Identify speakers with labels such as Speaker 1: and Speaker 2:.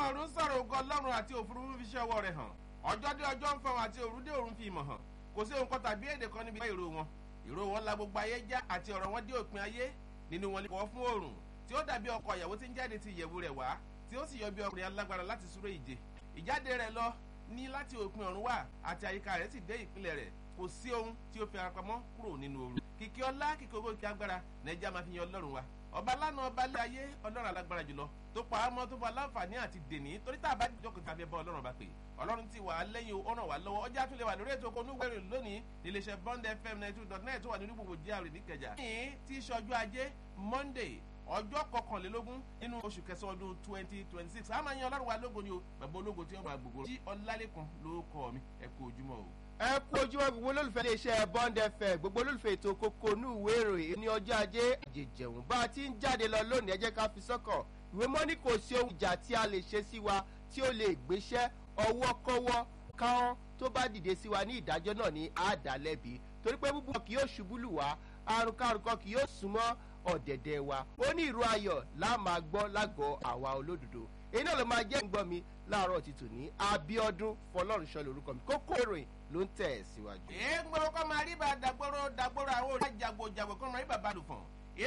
Speaker 1: àwọn ọ̀run sọ̀rọ̀ ògo ọlọ́run àti òfurufú fi ṣe ọwọ́ rẹ̀ hàn ọjọ́ dé ọjọ́ ń fọwọ́n àti òru dé òrun fi ìmọ̀ hàn kò sí ohun kan tàbí èdè kan níbi ìró wọn ìró wọn la gbogbo ayé já àti ọ̀rọ̀ wọn dé òpin ayé nínú wọn kọ́ fún oòrùn tí ó dàbí ọkọ̀ ìyàwó tí ń jáde ti ìyẹ̀wù rẹ̀ wá tí ó sì yọ bí ọkùnrin alágbára láti súré ìje ìjáde rẹ̀ lọ ní láti òpin ọ̀run wá àti àyíká rẹ̀ sì dé ìpínlẹ̀ rẹ̀ kò sí ohun tí ó fi ara pamọ́ kúrò nínú ooru kìkì ọlá kìkì owó kìkì agbára nàìjíríà máa fi yan ọlọ́run wa ọba lánàá ọba lé ayé ọlọ́run alágbára jùlọ tó pa á mọ́ tó fọ aláǹfààní àti dèní torí tá a bá jókòó tàbí ẹbọ ọlọ́run bá pè ọlọ́run ti wà á lẹ́yìn ó ràn wá lọ́wọ́ ọjà tún lè wà lórí ètò onúwẹ̀rẹ̀ lónìí níléeṣẹ́ bond fm ninety two dot net tó wà nínú gbogbo jíàrè níkẹjà. ní tí sọjú ajé monday ọjọ́ kọkànlélógún nínú oṣù kẹsàn-án ọdún twenty twenty six a máa yan ọlọ́run wa lógo ni o bàbá ológo tí ó máa gbogbo jí ọlálẹ́kan ló kọ́ mi ẹ kú ojúmọ́ o
Speaker 2: ẹ kú ojúmọ́ gbogbo olólùfẹ́ iléeṣẹ́ bond fm gbogbo olólùfẹ́ ètò kókó inú ìwé ìròyìn ní ọjọ́ ajé àjèjẹ̀wọ̀n bá a ti ń jáde lọ lónìí ẹ jẹ́ ká fi sọ́kàn ìwé mọ́ní kò sí ohun ìjà tí a lè ṣe sí wa tí ó lè gbéṣẹ́ ọwọ́ kọ́wọ́ káwọn tó bá dìde sí wa ní ìdájọ́ náà ní àdálẹ́bi torí pé búburú kì yóò ṣubú lù wá àrùn kárùn kan kì yóò súnmọ́ ọ̀dẹ̀dẹ̀ wa ó ní ìró ayọ̀ láà máa gbọ́ lágọ̀ọ́ àwa olódodo èyí náà ló máa jẹ́ ìgbọ́ mi láàárọ̀ títù ní abiodun fọlọ́runṣọ́ lórúkọ mi kókó ìròyìn ló ń tẹ̀ síwájú.
Speaker 1: èé gbọ́dọ̀ kọ́ máa rí bá dàgbòrò dàgbòrò àwọn olùjàgbò jàgbò kọ́ máa rí bàbá àdùfọ̀n